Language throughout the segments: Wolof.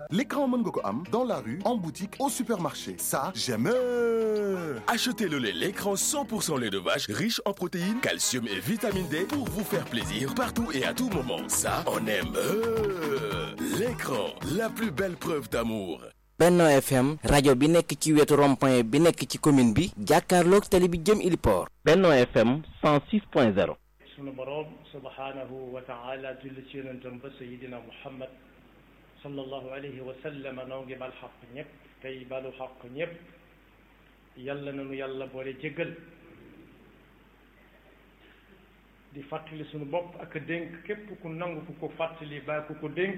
L'écran mën nga ko am dans la rue, en boutique, au supermarché. Ça, j'aime. Achetez le lait l'écran 100% lait de vache riche en protéines, calcium et vitamine D pour vous faire plaisir partout et à tout moment. Ça, on aime. L'écran, la plus belle preuve d'amour. Benno FM rajo bi nekk ci wetu rond-point bi nekk ci commune bi jàkkaarloog tali bi jëm Iliport. Benno FM 106.0. sunu boroom subhaanahu wa taala julli ci yonentam ba sayidina muhammad sallallahu alayhi wa sallam noo ngi bal xaq ñëpp tey balu xaq ñëpp yàlla nanu yàlla boole jéggal di fàttali sunu bopp ak dénk képp ku nangu ku ko fàttali ba ku ko dénk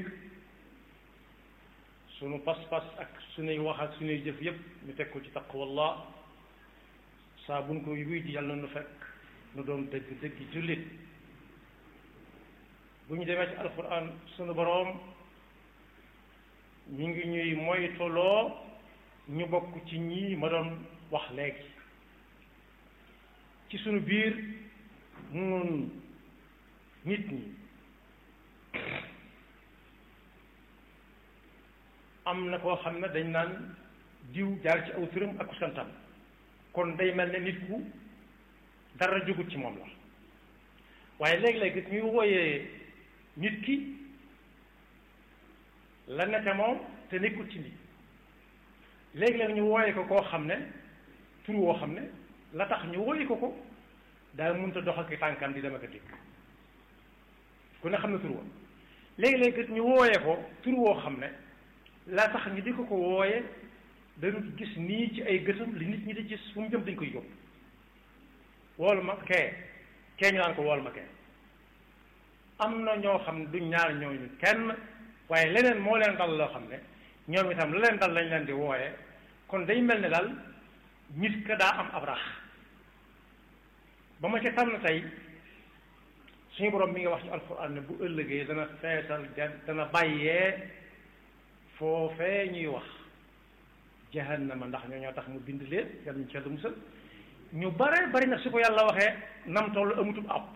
sunu pas-pas ak sunuy wax ak sunuy jëf yépp ñu teg ko ci taqwallah saa buñ ko wuy di yàlla nu fekk nu doon dëgg dëgg jullit bu ñu demee ci alquran sunu boroom ñu ngi ñuy moytuloo ñu bokk ci ñii ma doon wax léegi ci sunu biir nun nit ñi am na koo xam ne dañ naan diw jaar ci aw turam ak santam kon day mel ne nit ku dara jógut ci moom la waaye léeg-léeg ñuy wooyee nit ki la nete moom te nekkul ci nit léeg-léeg ñu wooyee ko koo xam ne tur woo xam ne la tax ñu wooyee ko ko daa mënta dox ak tànkam di dem ak a dikk ku ne xam ne tur woo léeg-léeg ñu wooyee ko tur woo xam ne la tax ñu di ko ko wooye dañu gis nii ci ay gëtam li nit ñi di gis fu mu jëm dañ koy yóbbu wool ma kee kee ñu naan ko wool ma kee am na ñoo xam ne duñ ñaar ñooñu kenn waaye leneen moo leen dal loo xam ne ñoom itam la leen dal lañ leen di wooye kon day mel ne daal nit ka daa am ab rax ba ma ca tànn tey suñu borom mi ngi wax ci alxuraan ne bu ëllëgee dana feesal dana bàyyee foofee ñuy wax jahannama ndax ñoo ñoo tax mu bind leen yàlla ñu ci yàlla musal ñu bare bari nag su ko yàlla waxee nam toll amutub àpp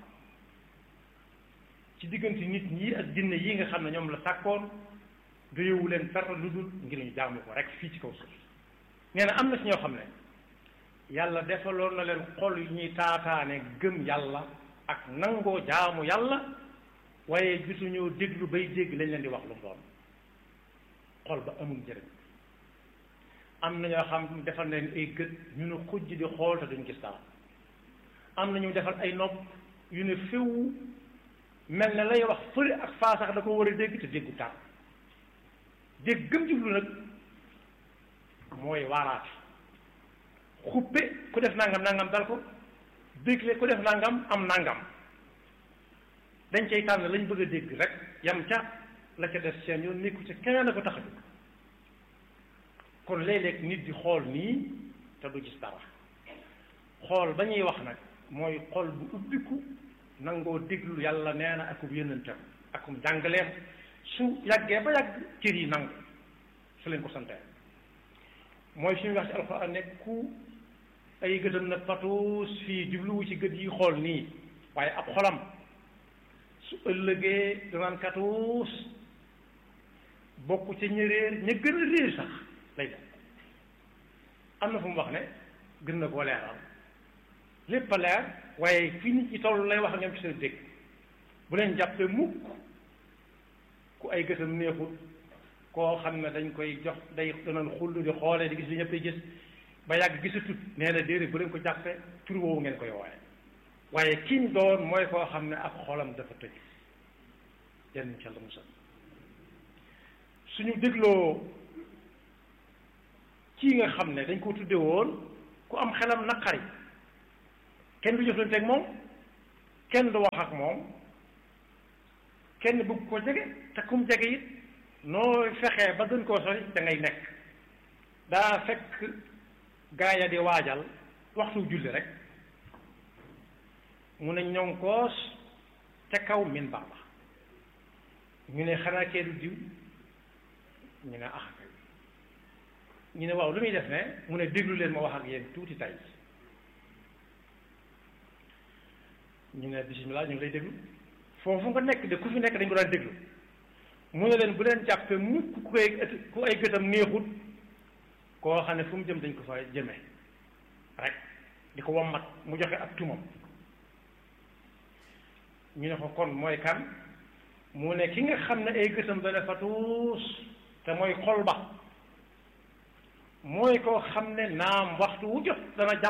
ci diggante nit ñi ak jinne yi nga xam ne ñoom la sàkkoon doyewu leen dara lu dul ngir ñu jaamu ko rek fii ci kaw suuf nee na am na ci ñoo xam ne yàlla defaloon na leen xol yu ñuy taataane gëm yàlla ak nangoo jaamu yàlla waaye gisuñoo déglu bay dégg lañ leen di wax lu mu doon xol ba amul njëriñ am na ñoo xam defal leen ay gët ñu ne xujj di xool te duñ gis dara am na ñu defal ay nopp yu ne féew mel ne lay wax fële ak faa sax da ko war a dégg te déggu dara dégg gëm jublu nag mooy waaraate xuppe ku def nangam nangam dal ko dégle ku def nangam am nangam dañ cay tànn lañ bëgg a dégg rek yam ca la ca def seen yoon nekku ci keneen a ko tax a jóg kon léeg-léeg nit di xool nii te du gis dara xool ba ñuy wax nag mooy xool bu ubbiku nangoo déglu yàlla nee na akum yónnentam akum jàngaleem su yàggee ba yàgg cër yi nangu su leen ko santee mooy fi mu wax ci alxuraan ne ku ay gëtam na patuus fii jubluwu ci gët yi xool nii waaye ab xolam su ëllëgee danaan katuus bokk ca ña réer ña gën a réer sax lay def am na fu mu wax ne gën na koo leeral lépp a leer waaye fi nit ñi toll lay wax ak ñoom ci seen dégg bu leen jàppee mukk ku ay gëtam neexul koo xam ne dañ koy jox day danañ xullu di xoolee di gis li ñëpp gis ba yàgg gisatut nee na déedéet bu leen ko jàppee tur woowu ngeen koy wooye waaye kiñ doon mooy koo xam ne ak xolam dafa tëj yenn ci Yàlla musal suñu dégloo kii nga xam ne dañ ko tudde woon ku am xelam naqari kenn du jëflante ak moom kenn du wax ak moom kenn bëgg ko jege te kum jege it noo fexee ba gën koo sori da ngay nekk daa fekk gaaya di waajal waxtu julli rek mu ne ñonkoos ca kaw min baaba ñu ne xanaa kee du diw ñu ne ah ñu ne waaw lu muy def ne mu ne déglu leen ma wax ak yéen tuuti tay ñu ne bisimilah ñu ngi lay déglu foofu nga nekk de ku fi nekk dañ ko daan déglu mu ne leen bu leen jàppe mukk ku koy ku ay gëtam neexut koo xam ne fu mu jëm dañ ko fa jëme rek di ko wammat mu joxe ak tumam ñu ne ko kon mooy kan mu ne ki nga xam ne ay gëtam dana fa tuus te mooy xol ba mooy koo xam ne naam waxtu wu jot dana jàpp